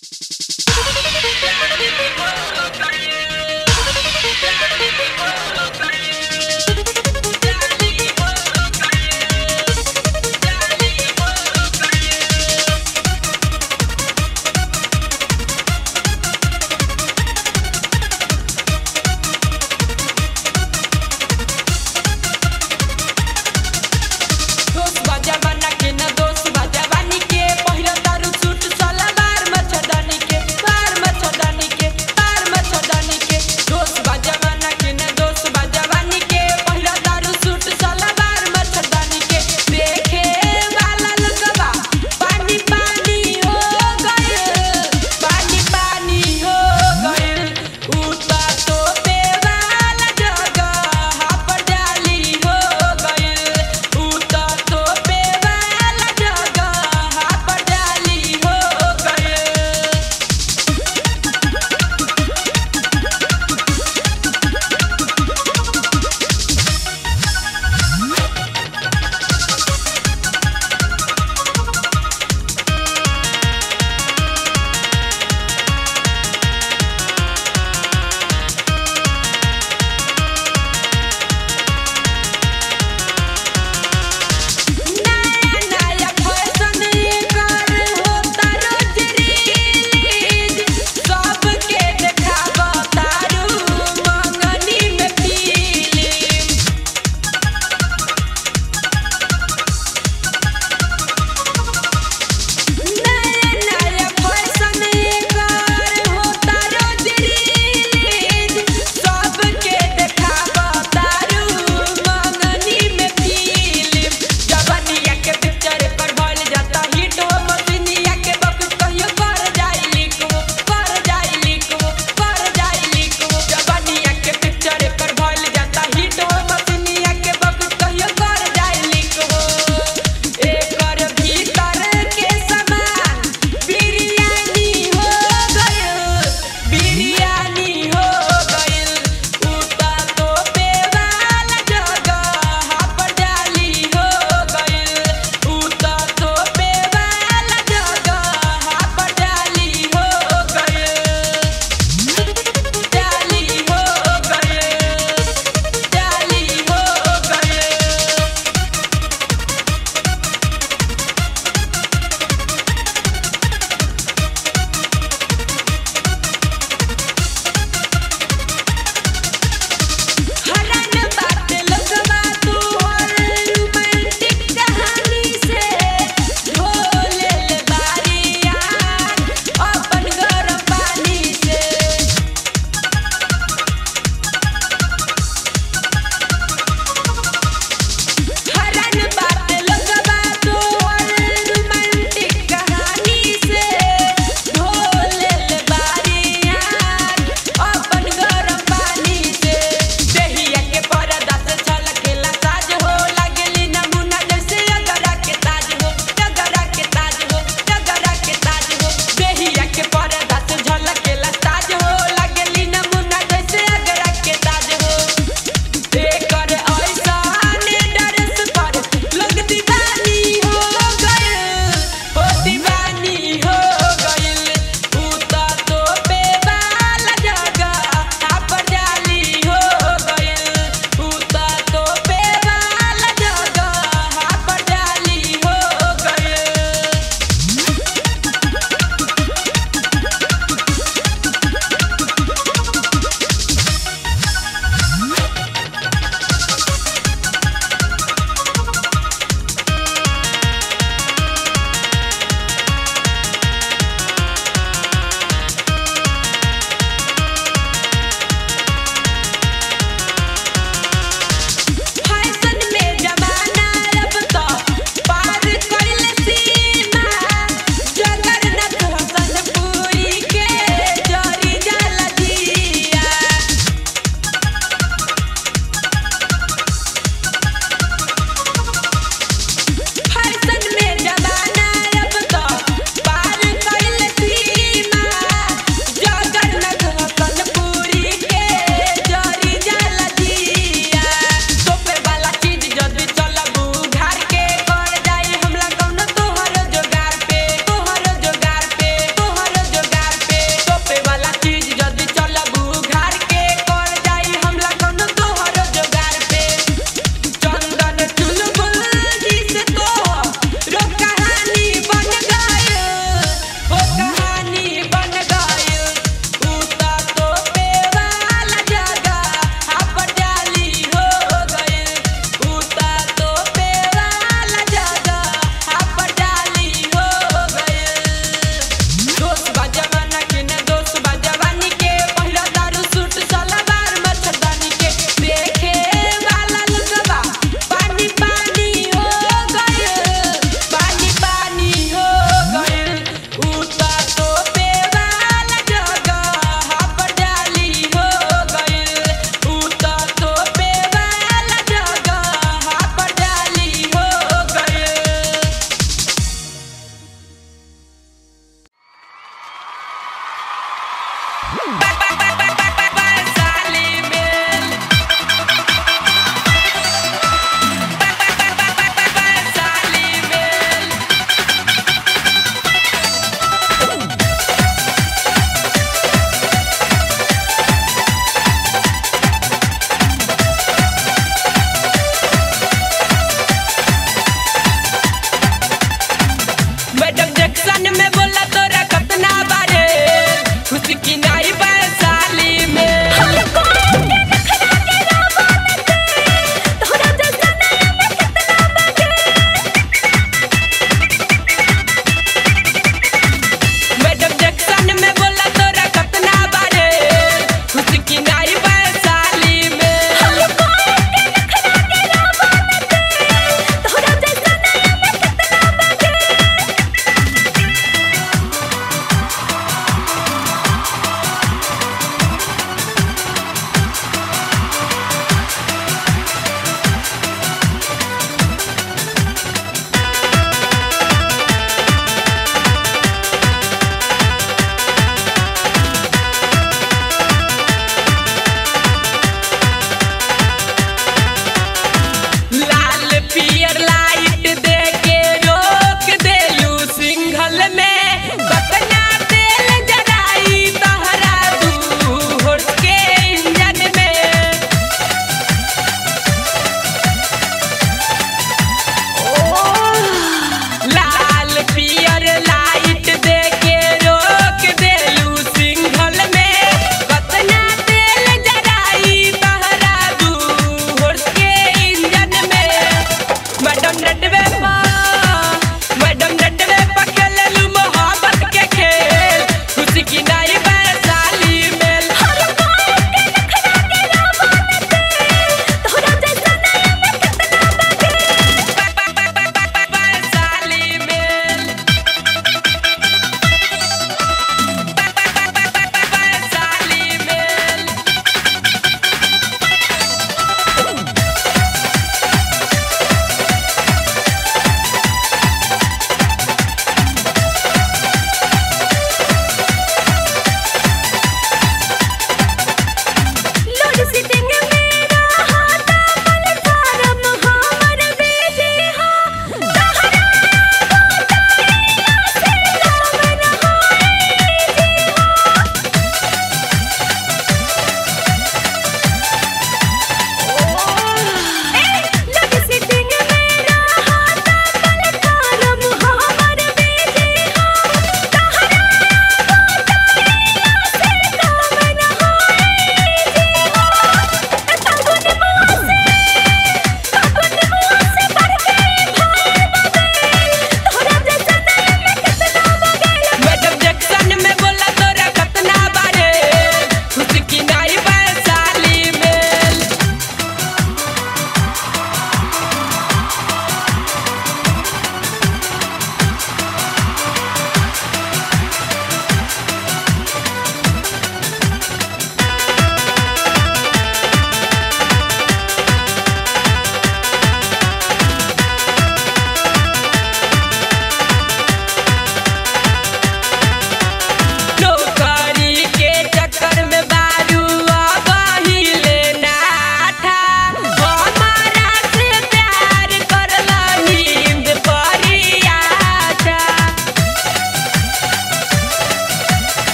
दोस्त बजावाना के ना दोस्त बजावानी के पहिला दारू सूट सलवार मच्छरदानी के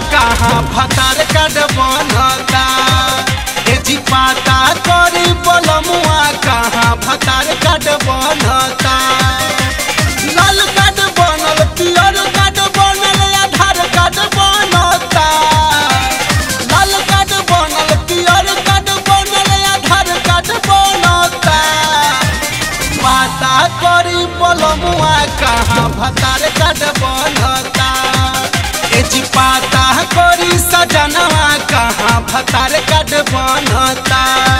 कहाँ भतार काट बनता ए जी पाता करी बलमुआ कहाँ भतार काट बनता लाल कार्ड बनल पियर कार्ड बनल आधार कार्ड बनता लाल कार्ड बनल पियर कार्ड बनल आधार कार्ड बनता पाता करी बलमुआ कहाँ भतार कार्ड बनता ए जी पाता करी सजनवा कहाँ भतार कार्ड बनता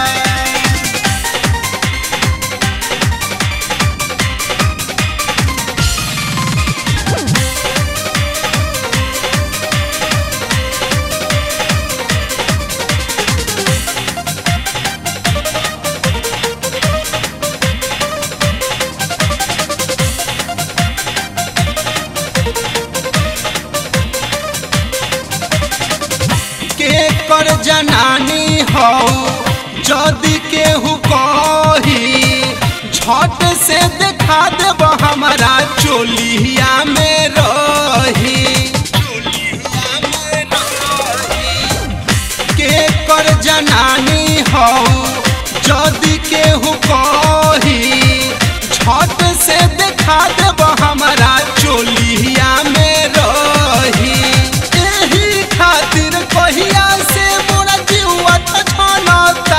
के कर जनानी हो जदि केहू कही झट से देखा देब हमारा चोलिया में रही के कर जनानी हो जदि केहू कही झट से देखा देब हमारा चोलिया में रही एही खातिर कहिया से मोरा जीवा छछनता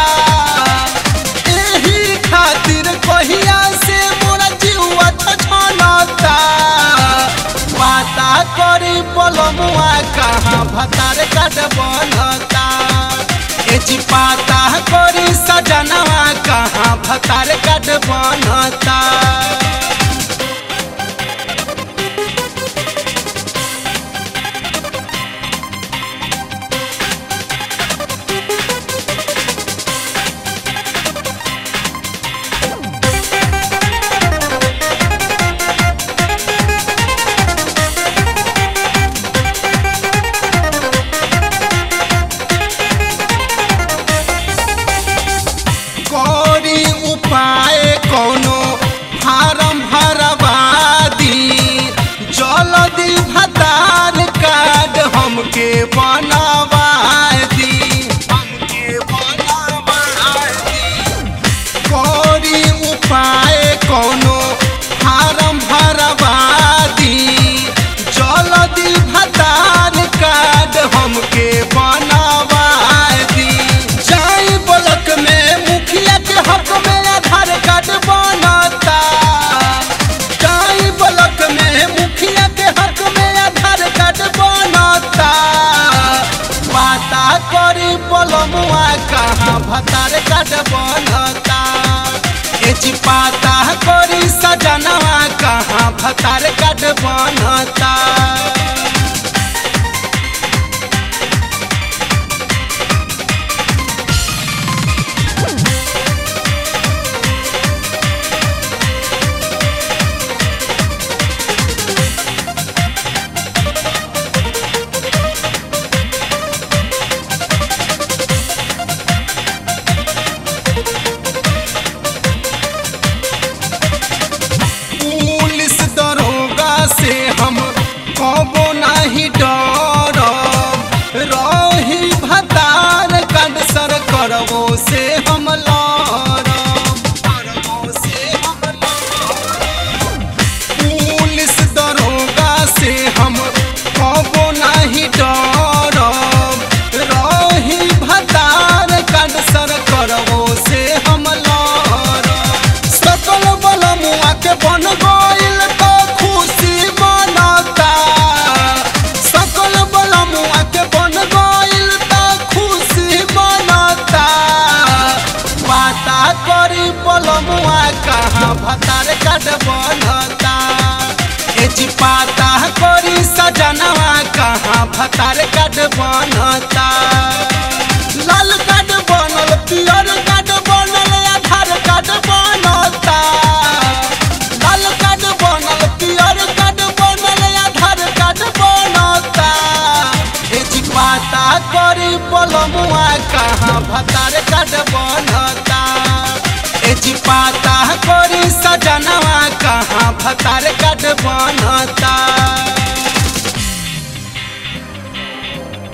एही खातिर कहिया से मोरा जीवा छछनता पाता करी बलमुआ कहाँ भतार काट बनता ए जी पाता करी सजनवा कहाँ भतार काट बनता करी उपाय कोनो फारम भरवादी जल्दी भतार कार्ड हमके बनवा दी हमके बनवा दी करी उपाय कोनो फारम भरवादी जल्दी भतार कार्ड हमके बनवा दी जाई ब्लॉक में मुखिया के हक में आधार कार्ड बनता जाई ब्लॉक में मुखिया के हक में आधार कार्ड बनता पाता करी बलमुआ कहाँ भतार कार्ड बनता ए जी पाता करी सजनवा कहाँ भतार कार्ड बनता पुलिस दरोगा से हम कबो नहीं डरब रही भतार कड सर करबो से हम लड़ब करबो से हम लड़ब। पुलिस दरोगा से हम कबो नहीं डरब रही भतार कड सर करबो से हम लड़ब सकल बलमुआ के बन गइल तो खुशी मनता सकल बलमुआ के बन गइल तो खुशी मनता पाता करी बलमुआ कहाँ भतार काट बनता ए जी पाता करी सजनवा कहाँ भतार काट बनता लाल कार्ड बनल पियर कार्ड बनल आधार कार्ड बनता लाल कार्ड बनल पियर कार्ड बनल आधार कार्ड बनता ए जी पाता करी बलमुआ कहाँ भतार कार्ड बनता ए जी पाता करी सजनवा कहाँ भतार कार्ड बनता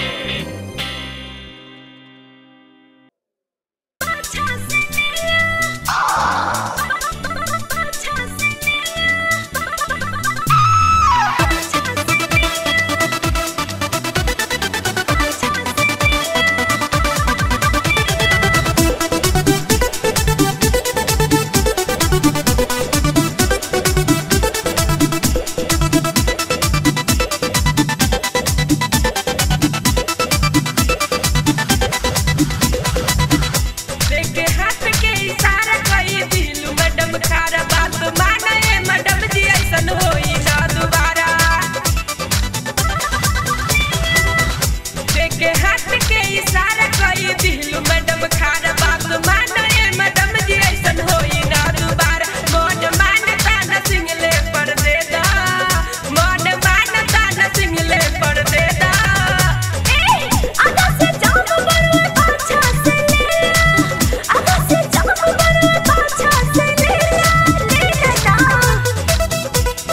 के हाथ के इशारा कई दिलू मैडम खारा बात मानो ये मैडम जी ऐसन होई ना दोबारा मन मानता न सिंगले पर दे दा मन मानता न सिंगले पर दे दा ए आधा से जाम बड़वे पाछा से ले आधा से जाम बड़वे पाछा से ले ले लेना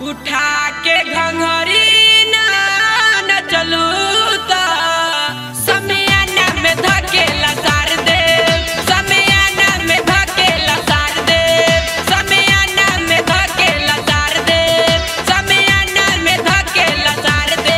उठा के घंघरी ना न चलू त समियाना में धकेला सार दे समियाना में धकेला सार दे समियाना में धकेला सार दे समियाना में धकेला सार दे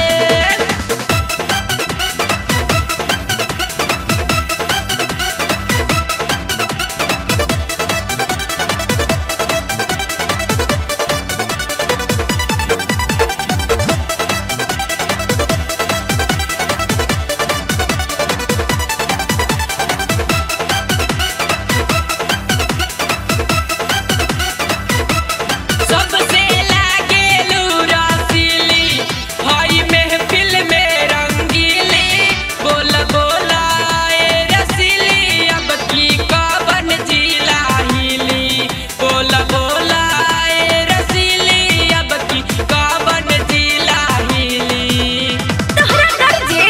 सबसे लागेलू रसीली हई महफिल में रंगीली बोल बोला ए रसीली अब की कवन जिला हिली बोल बोला ए रसीली अब की कवन जिला हिली तोहरा डर जे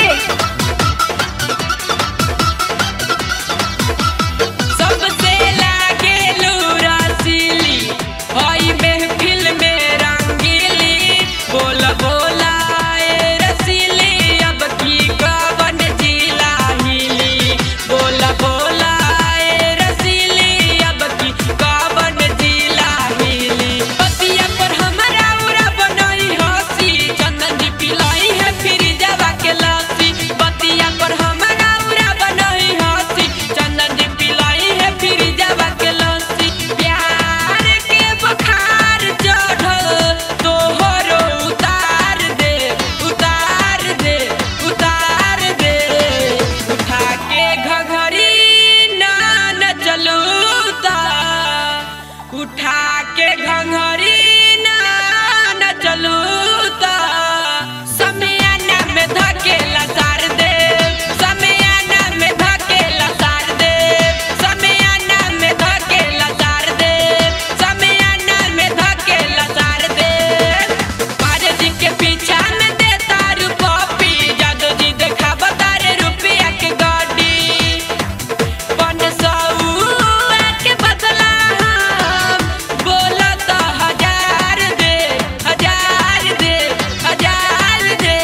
सबसे लागेलू रसीली हई महफिल में रंगीली बोल बोला ए रसीली अब की कवन जिला हिली बोल बोला ए रसीली अब की कवन जिला हिली पतिया पर हमरा उरा बनई हसी चंदन जी पिलाई है फिर जवा के लस्सी पतिया पर हमरा उरा बनई हसी चंदन जी पिलाई है फिर जवा के लस्सी प्यार के बखार चढ़ल तोहरो उतार दे उतार दे उतार दे उठा के घघरी ना न चलू ता उठा के घंघरी ना न चलू ता समियाना में धकेला सार दे समियाना में धकेला सार दे समियाना में धकेला सार दे समियाना में धकेला सार दे पारे जी के पीछा में दे तारू पॉपी जादू जी देखा बतारे रुपया के गाड़ी पन सौआ के बदला हम बोलत हजार दे हजार दे हजार दे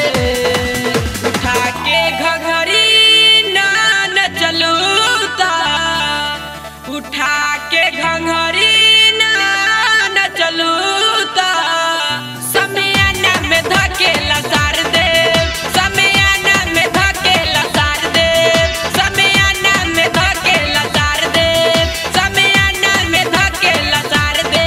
उठा के घघरी ना न चलू ता उठा के घंघरी ना न चलू ता समियाना में धकेला सार दे समियाना में धकेला सार दे समियाना में धकेला सार दे समियाना में धकेला सार दे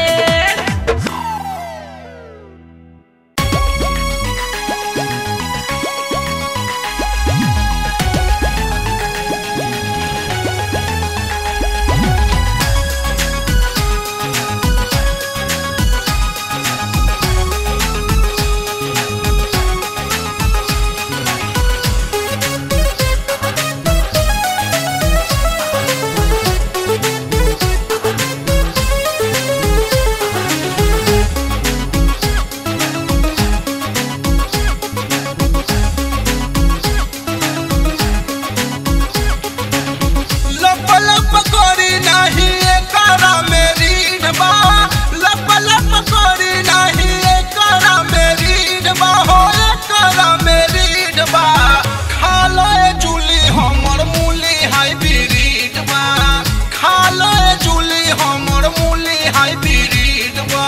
लप लप करी नाही एकरा मेरी डबा लप लप करी नाही एकरा मेरी डबा हो एकरा मेरी डबा खा लो ए जूली हमर मूली हाइब्रिड बा खा लो ए जूली हमर मूली हाइब्रिड बा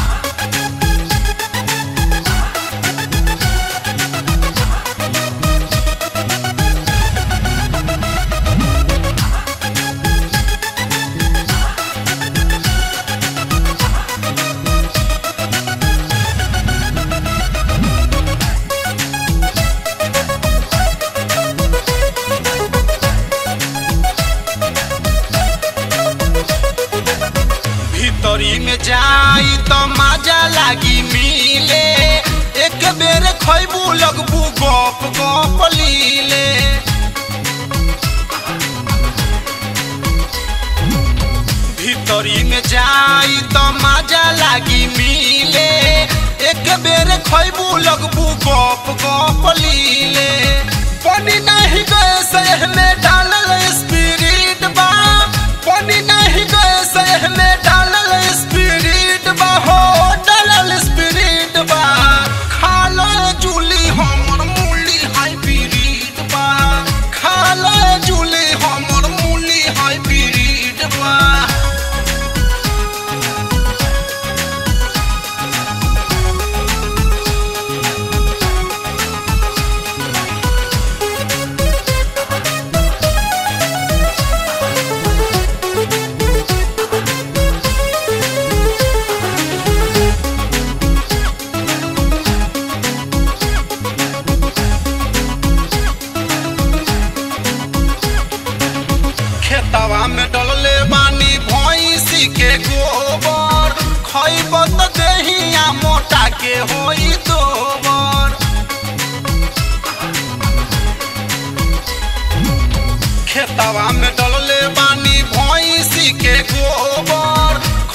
भीतरी में जाई तो मजा लागी मिले एक बेर खैबू लगबू गप गप लीले भीतरी में जाई तो मजा लागी मिले एक बेर खैबू लगबू गप गप लीले पानी नहीं गए सह में डालल स्पिरिट बा पानी नहीं गए सह में डालल स्पिरिट बा हो डालल स्पिरिट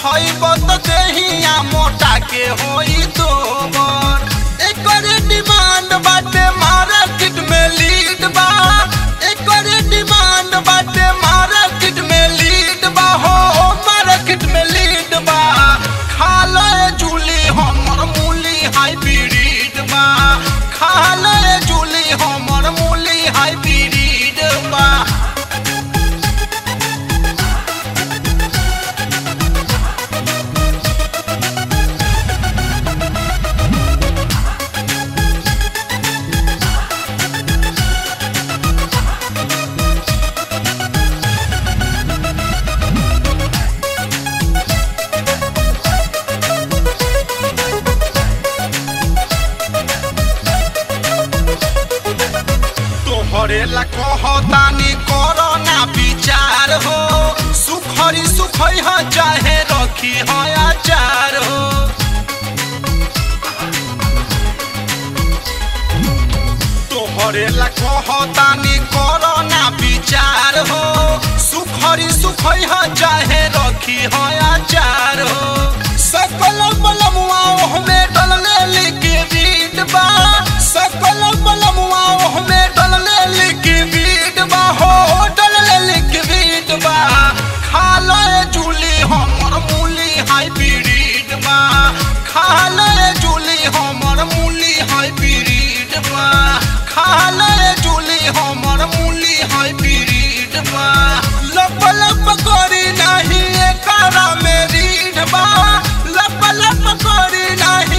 खइब त देहिया मोटा के होई दोबर एकर डिमांड बाटे मार्केट में लीड बा एकर डिमांड बाटे मार्केट में लीड बा हो मार्केट में लीड बा खा ले जूली हमर मूली हाइब्रिड बा खा ले जूली हमर मूली हाइब्रिड बा तोहरे ला कहतानी करो ना विचार हो सुखरी सुखई ह चाहे रखी ह आचार हो तोहरे ला कहतानी करो ना विचार हो सुखरी सुखई ह चाहे रखी ह आचार हो सकल बलमुआ ओहमे डलले लिखी बीट बा सकल बलमुआ ओहमे डलले लिखी बीट बा हो डलले लिखी बीट बा खा ले जूली हमर मूली हाइब्रिड बा खा ले जूली हमर मूली हाइब्रिड बा खा ले जूली हमर मूली हाइब्रिड बा लप लप करी नाही एकरा में रीढ़ बा लप लप करी नाही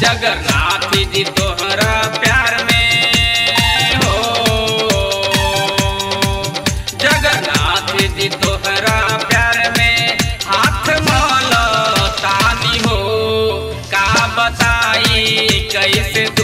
जगन्नाथ जी तोहरा प्यार में हो जगन्नाथ जी तोहरा प्यार में हाथ माला तानी हो का बताई कैसे